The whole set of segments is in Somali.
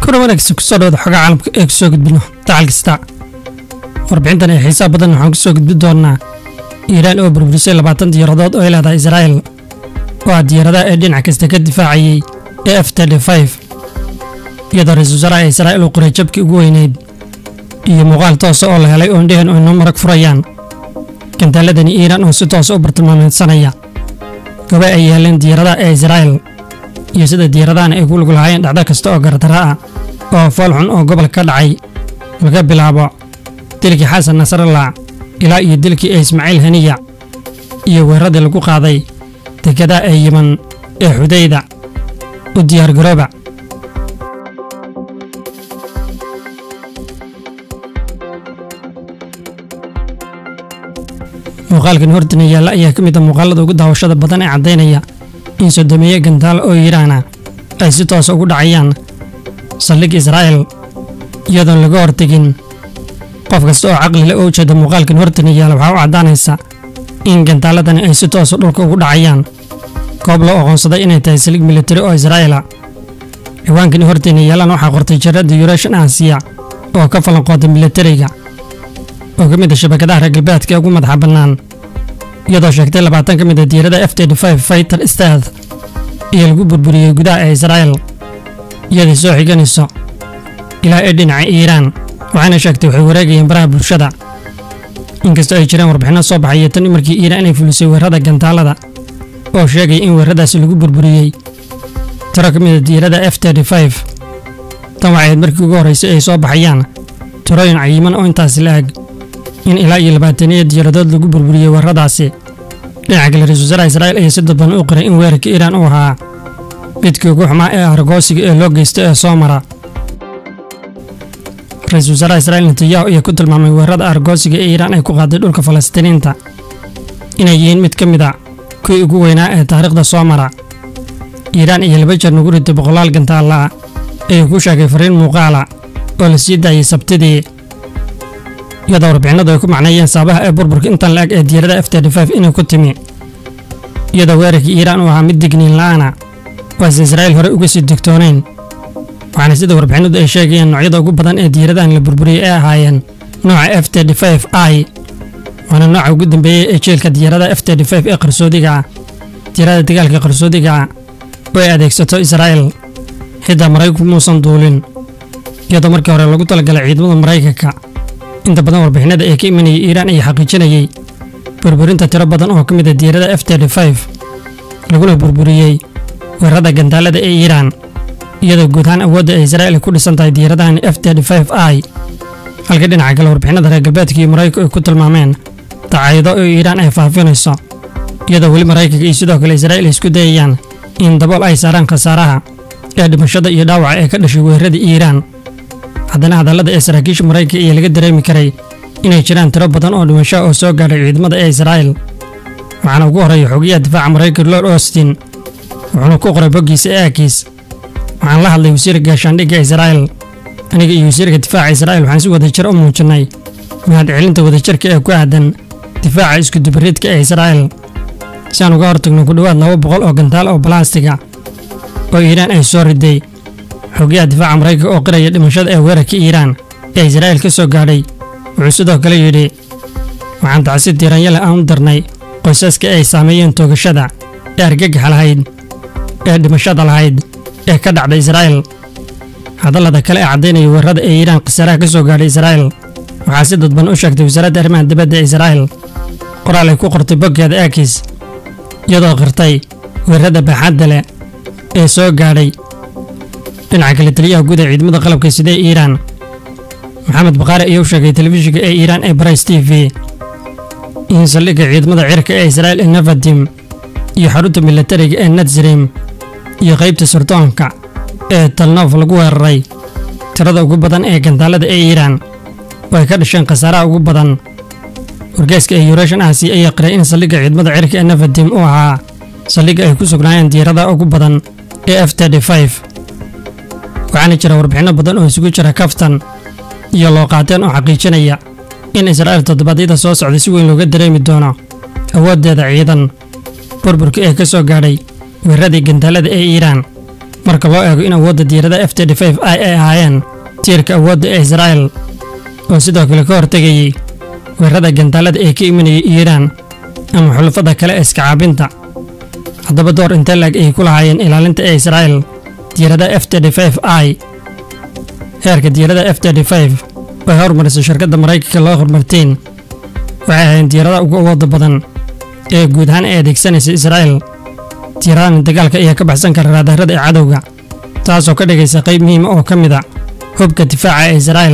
kuna wanaagsan kusoo dhawada xogaa caalamka ee kusoo gudbino dacal kasta warbixintan ee xiisaa badan waxaan kusoo gudbin doonaa iiraan oo burburisay labaatan diyaaradood oo ay leedahay israa'el oo ah diyaaradaha ee dhinac kasta ka difaacayay ee f iyadoo ra-iisul wasaaraha israa'il uu qoray jabkii ugu weyneyd iyo muuqaal toosa oo la helay oo indhehen oo inoo marag furayaan gantaaladani iiraan oo si toosa u bartilmaameedsanaya gobe ay yeeleen diyaaradaha ee israa'el iyo sida diyaaradahan ay ku lug lahaayeen dhacdo kasta oo gardarra ah oo fool xun oo gobolka ka dhacay laga bilaabo dilkii xasan nasrallah ilaa iyo dilkii ee ismaaciil haniya iyo weeraradii lagu qaaday dekedaha ee yiman ee xudayda u diyaargarooba muuqaalkan hortina yaalla ayaa ka mid a muuqaalada ugu daawashada badan ee caddaynaya in sodomeeye gantaalo oo iiraana ay si toosa ugu dhacayaan saldhig israa'el iyadoon laga hortegin qof kasta oo caqli leh oo ujeeda muuqaalkan hortina yaalla waxaa u caddaanaysa in gantaaladani ay si toosa dhulka ugu dhacayaan goob loo aqoonsaday inay tahay saldhig militari oo israa'ela ciwaankani hortina yaallan waxaa qortay jaradda yuration asiya oo ka falanqoota militariga oo ka mid a shabakadaha reer galbeedka ee ugu madaxa bannaan iyadoo sheegtay labaatan ka mid a diirada f fighter stad iyo lagu burburiyey gudaha ee israa'el iyadai soo xiganayso ilaa ee dhinaca iiraan waxayna sheegtay waxay wareegayeen baraha bulshada inkastoo ay jireen warbixinno soo baxaya tan markii iiraan inay fulisay weerarada gantaalada oo sheegaya in weeraradaasi lagu burburiyey tiro ka mid a diirada f tan waxay ahayd markii ugu horraysay ay soo baxayaan tirooyin cayiman oo intaasi la eg in ilaa iyo labaataniya diyaaradood lagu burburiyey weeraradaasi dhinaca kale ra-isul wasaaraha israa'il ayaa si dadban u qiray in weerarka iiraan uu ahaa midkii ugu xumaa ee argoosiga ee loo geysta ee soo mara ra-iisul wasaaraha israa'il netanyahu ayaa ku tilmaamay weerarada argoosiga ee iiraan ay ku qaaday dhulka falastiiniinta inay yihiin mid ka mid a kuwii ugu weynaa ee taariikhda soo mara iiraan iyo laba jeer nagu ritay boqolaal gantaalla ayuu ku sheegay fariin muuqaala oo la sii daayey sabtidii iyadoo warbixinadu ay ku macneeyeen saabaha ee burburka intan la-eg ee diyaarada f inay ku timi iyadoo weerarkii iiraan uu ahaa mid digniin la'aana waase israa'iil horey uga sii digtoonayn waxaana sida warbixinadu ay sheegayeen noocyada ugu badan ee diyaaradahan la burburiyey ay ahaayeen nooca f i waana nooca ugu dambeeyey ee jeelka diyaaradaha f ee qarsoodiga ah diyaarada dagaalka qarsoodiga ah oo ay adeegsato israa'il xitaa maraykanku muusan duulin iyadoo markii hore lagu talagalay ciidamada maraykanka inta badan warbixinada ee ka imanayay iiraan ayaa xaqiijinayey burburinta tiro badan oo ka mid a diyaarada f laguna burburiyey weerarada gantaalada ee iiraan iyadoo guud ahaan awoodda ee israa'il ay ku dhisan tahay diyaaradahan f i halka dhinaca kale warbixinada reer galbeedka iyo maraykanku ay ku tilmaameen dacaayado oo iiraan ay faafinayso iyadoo weli maraykanka iyo sidoo kale israa'il ay isku dayayaan in dabool ay saaraan khasaaraha ee dhimashada iyo dhaawaca ee ka dhashay weerarada iiraan haddana hadallada ee saraakiisha maraykanka ayaa laga dareemi karay inay jiraan tiro badan oo dhimasho oo soo gaadhay ciidamada ee israa'il waxaana ugu horreeya xogayaha difaaca maraykanka lord austin wuxuuna ku qoray boggiisa ee aakiis waxaan la hadlay wasiirka gaashaandhigga israa'il aniga iyo wasiirka difaaca israa'il waxaan si wadajir u muujinay mahadcelinta wadajirka ee ku aadan difaaca iskudubaridka ee israa'il si aan uga hortagno ku dhowaad laba boqol oo gantaal oo balaastiga oo iiraan ay soo riday xogayaha difaaca maraykanka oo qiraya dhimashada ee weerarka iiraan ee israa'il ka soo gaadhay wuxuu sidoo kale yidhi waxaan tacsi diiranyale aan u darnay qoysaska ay saameeyeen toogashada ee argagaxa lahayd ee dhimashada lahayd ee ka dhacda israa'il hadallada kale ee caddaynaya weerarada ee iiraan khasaaraha ka soo gaadhay israa'il waxaa si dadban u sheegtay wasaaradda arrimaha dibadda ee israa'il qoraal ay ku qortay boggeeda aakis iyadoo qirtay weerarada baaxadda leh ee soo gaadhay dhinaca kale taliyaha guud ee ciidamada qalabka sida ee iiraan maxamed bakhaari ayaa u sheegay telefishinka ee iiraan ee barais t v in saldhigga ciidamada cirka ee israa'il ee nevadim iyo xarunta militariga ee natsrim iyo qaybta sirdoonka ee talnof lagu weeraray tirada ugu badan ee gantaalada ee iiraan oo ay ka dhasheen khasaaraha ugu badan wargeyska ee yuration asi ayaa qiray in saldhigga ciidamada cirka ee nevadim uu ahaa saldhigga ay ku sugnaayeen diyaaradaha ugu badan ee f waxaana jira warbixinno badan oo isugu jira kaftan iyo looqaateen oo xaqiijinaya in israa'il toddobaadyada soo socda si weyn looga dareemi doono awooddeeda ciidan burburka ee ka soo gaadhay weeraradii gantaalada ee iiraan marka loo eego in awoodda diyaarada f i ay ahaayeen tiirka awoodda ee israa'el oo sidoo kale ka hortegayey weerarada gantaalada ee ka imanayay iiraan ama xulafada kale ee iskacaabinta haddaba door intee laeg ay ku lahaayeen ilaalinta ee israa'el diyaarada f i heerka diyaarada f oo ay hormarisay shirkadda maraykanka loo hormarteen waxay ahayn diyaaradaha ugu awooda badan ee guud ahaan ay adeegsanaysa israa'el diyaaradahan dagaalka ayaa ka baxsan kara raadaarada ee cadowga taasoo ka dhigaysa qayb muhiima oo ka mid a hubka difaaca ee israa'el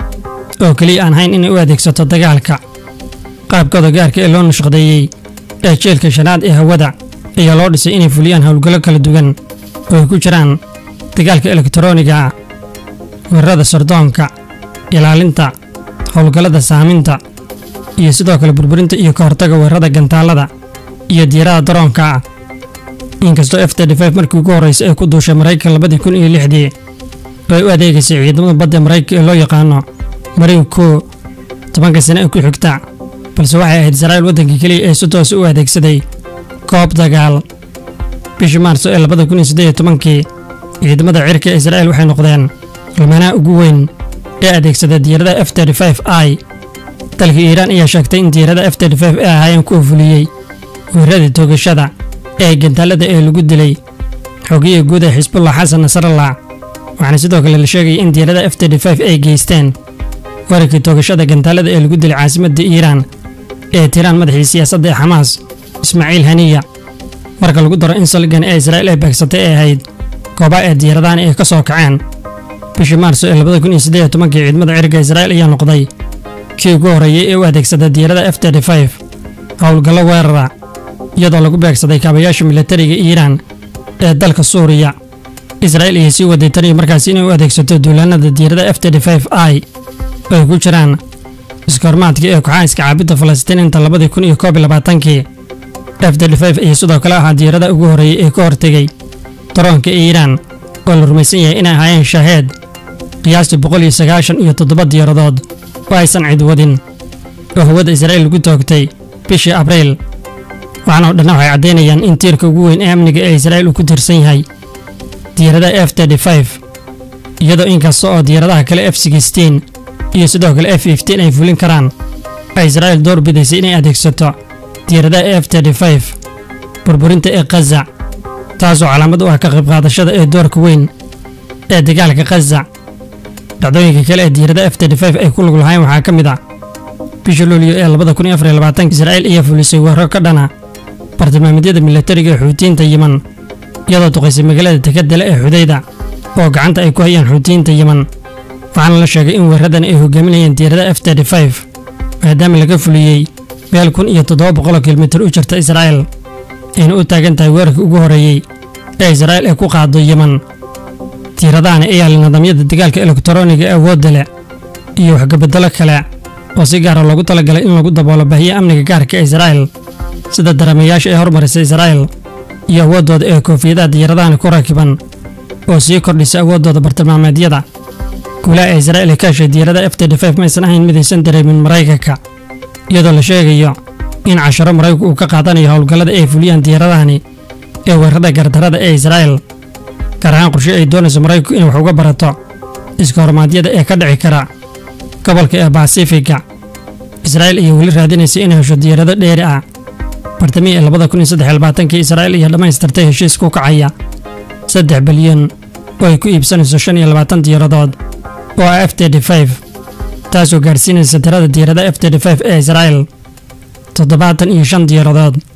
oo keliya aan hayn inay u adeegsato dagaalka qaabkooda gaarka ee loo nashqadeeyey ee jeelka shanaad ee hawada ayaa loo dhisay inay fuliyaan howlgallo kala duwan oo ay ku jiraan dagaalka elektarooniga ah weerarada sardoonka ilaalinta howlgallada saaminta iyo sidoo kale burburinta iyo ka hortaga weerarada gantaalada iyo diyaarada daroonka ah inkastoo f markii ugu horraysay ay ku duushay maraykan labadii kun iyo lixdii oo ay u adeegaysay ciidamada badda maraykanka ee loo yaqaano mariin koo tobanka sane ee ku xigta balse waxay ahayd israa'il waddanka keliya ee si toosa u adeegsaday koob dagaal bishii maarso ee labada kun iyo siddeed iyo tobankii ciidamada cirka ee israa'il waxay noqdeen almanaha ugu weyn ee adeegsada diyaarada f i dalka iiraan ayaa sheegtay in diyaarada f ay ahaayeen kuwa fuliyey weeraradii toogashada ee gantaalada ee lagu dilay xogiya guud ee xisbullah xasan nasrallah waxaana sidoo kale la sheegaya in diyaarada f ay geysteen weerarkii toogashada gantaalada ee lagu dilay caasimadda iiraan ee tiraan madaxii siyaasadda ee xamaas ismaaciil haniya marka lagu daro in saldhigan ee israa'iil ay beegsatay ay ahayd goobaha ee diyaaradahan ay ka soo kaceen bishii maarso ee labada kun iyo siddeed iyo tobankii ciidamada cirka israa'iil ayaa noqday kii ugu horreeyey ee u adeegsada diyaarada f howlgallo weerara iyadoo lagu beegsaday kaabayaasha milatariga iiraan ee dalka suuriya israa'iil ayay sii waday tan iyo markaasi inay u adeegsato duulaanada diyaarada f i oo ay ku jiraan iskoormaadkii ee kooxaha iska caabidda falastiiniinta labadii kun iyo koob iyo labaatankii f ayay sidoo kale ahaa diyaarada ugu horreeyey ee ka hortegay daroonka iiraan oo la rumaysan yahay inay ahaayeen shaaheed qiyaastii boqol iyo sagaashan iyo toddoba diyaaradood oo aysan cid wadin oo hawada israa'iil lagu toogtay bishii abriil waxaana oo dhanna waxay caddaynayaan in tiirka ugu weyn ee amniga ee israa'iil uu ku tiirsan yahay diyaarada f iyadoo inkasta oo diyaaradaha kale f iyo sidoo kale f ay fulin karaan ay israa'iil door bidaysay inay adeegsato diyaaradaha f burburinta ee khaza taasoo calaamad u ah ka qayb qaadashada ee doorka weyn ee dagaalka khaza dhacdooyinka kale ee diyaarada f ay ku lug lahayn waxaa ka mid ah bisha luuliyo ee labada kun iyo afar iyo labaatanka israa'iil ayaa fulisay weeraro ka dhana bartilmaameedyada milatariga ee xuutiyiinta yiman iyadoo duqaysay magaalada tekadale ee xudayda oo gacanta ay ku hayaan xuutiyiinta yiman waxaana la sheegay in weeraradan ay hogaaminayeen diyaarada f maadaama laga fuliyey meel kun iyo toddoba boqoloo kilomitir u jirta israa'iil ayna u taagan tahay weerarkii ugu horreeyey ee israa'iil ay ku qaado yiman diyaaradahan ayaa leh nidaamyada dagaalka elektarooniga ee awoodda leh iyo waxgabadalo kale oo si gaara loogu talagalay in lagu daboolo bahiya amniga gaarka ee israa'iil sida dareemayaasha ee hormarisay israa'iil iyo awooddooda ee koofiyadaha diyaaradahan ku rakiban oo sii kordhisa awooddooda bartilmaameedyada guulaha ee israa'iil ee ka heshay diyaarada f maysan ahayn midaysan dareemin maraykanka iyadoo la sheegayo in casharo maraykanku uu ka qaadanayo howlgallada ay fuliyaan diyaaradahani ee weerarada gardarada ee israa'iil gaar ahaan qorshe ay doonayso maraykanku inay wax uga barato iska hormaadyada ee ka dhici kara gobolka ee basifiga israa'iil ayaa weli raadinaysa inay hesho diyaarado dheeri ah bartamihii ee labada kun iyo saddex iyo labaatankii israa'iil ayaa dhammaystirtay heshiis ku kacaya saddex bilyan oo ay ku iibsanayso shan iyo labaatan diyaaradood oo ah f taasoo gaadhsiinaysa tirada diyaarada f ee israa'iil toddobaatan iyo shan diyaaradood